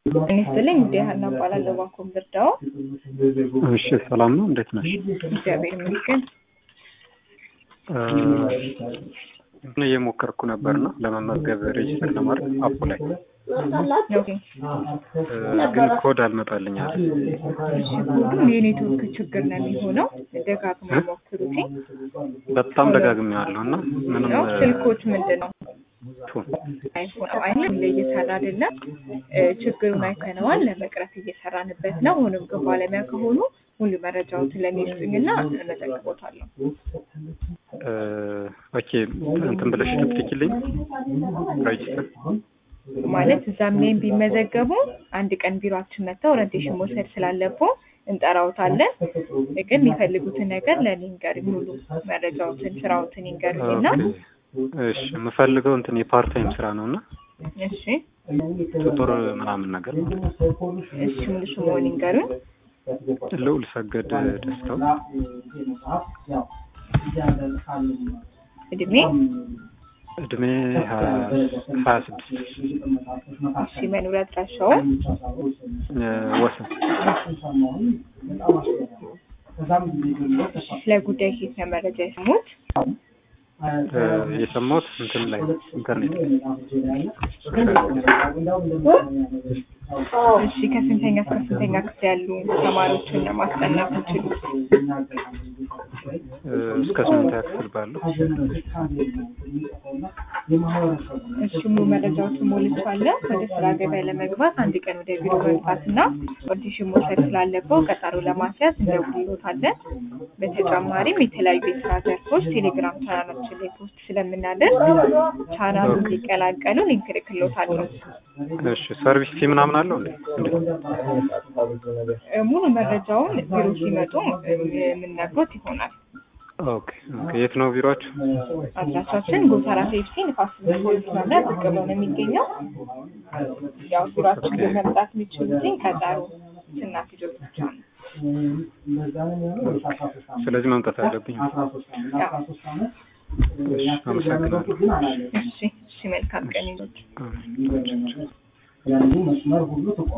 እኔ ስትለኝ እንደ ሀና እባላለሁ ባኮም ልርዳው። እሺ ሰላም ነው፣ እንዴት ነሽ? እግዚአብሔር ይመስገን። እኔ እየሞከርኩ ነበርና ለመመዝገብ ሬጅስተር ለማድረግ አፑ ላይ ኦኬ። ግን ኮድ አልመጣልኝ አለ። እሺ ሁሉም የኔትወርክ ችግር ነው የሚሆነው። ደጋግሞ ሞክሩት። በጣም ደጋግሜዋለሁ እና ምንም ነው ስልኮች ምንድን ነው ቱ አይፎን አይነት ላይ እየሰራ አይደለም። ችግሩን አይተነዋል። ለመቅረፍ እየሰራንበት ነው። ሆኖም ግን ባለሙያ ከሆኑ ሙሉ መረጃዎችን ለእኔ ስጡኝና እመዘግቦታለሁ። ኦኬ እንትን ብለሽ ልትልኪልኝ ሬጅስተር ማለት እዛም ላይም ቢመዘገቡ አንድ ቀን ቢሮአችን መጥተው ኦሪንቴሽን መውሰድ ስላለብዎ እንጠራውታለን። ግን የሚፈልጉትን ነገር ለእኔ ይንገሩኝ። ሙሉ መረጃዎትን፣ ስራዎትን ይንገሩኝና እሺ የምፈልገው እንትን የፓርት ታይም ስራ ነው እና እሺ ቱቶር ምናምን ነገር እሺ ሙሉ ስምዎን ይንገሩኝ። ልዑል ሰገድ ደስታው እድሜ እድሜ ሀያ ስድስት እሺ መኖሪያ አድራሻው ወሰን ስለ ጉዳይ ኬት ነው መረጃ የሰሙት? የሰማሁት እንትን ላይ ኢንተርኔት ላይ እሺ ከስንተኛ እስከ ስንተኛ ክፍል ያሉ ተማሪዎችን ነው ማስጠናት የምችሉት? እስከ ስምንተኛ ክፍል ባለው እሺ ሙሉ መረጃዎችን ሞልቻለሁ። ወደ ስራ ገበያ ለመግባት አንድ ቀን ወደ ቢሮ መምጣትና ኦዲሽን መውሰድ ስላለበው ቀጠሮ ለማስያዝ እንደውልዎታለን። በተጨማሪም የተለያዩ የስራ ዘርፎች ቴሌግራም ቻናላችን ላይ ፖስት ስለምናደርግ ቻናሉ እንዲቀላቀሉ ሊንክ እልክልዎታለሁ። እሺ ሰርቪስ ፊ ምናምን አለው እንዴ? እ ሙሉ መረጃውን ቢሮ ሲመጡ እ የምንነግሮት ይሆናል። ኦኬ ኦኬ። የት ነው ቢሮአችሁ? አድራሻችን ጎተራ ሴፍቲ ንፋስ ስልክ ፖሊስ መምሪያ ዝቅ ብሎ ነው የሚገኘው። ያው ቢሮአችን ግን መምጣት የሚችሉትኝ ቀጠሮ ስናስይዞት ብቻ ነው። ስለዚህ መምጣት አለብኝ። እሺ አመሰግናለሁ። እሺ እሺ መልካም ቀን ይሁን። አሜን።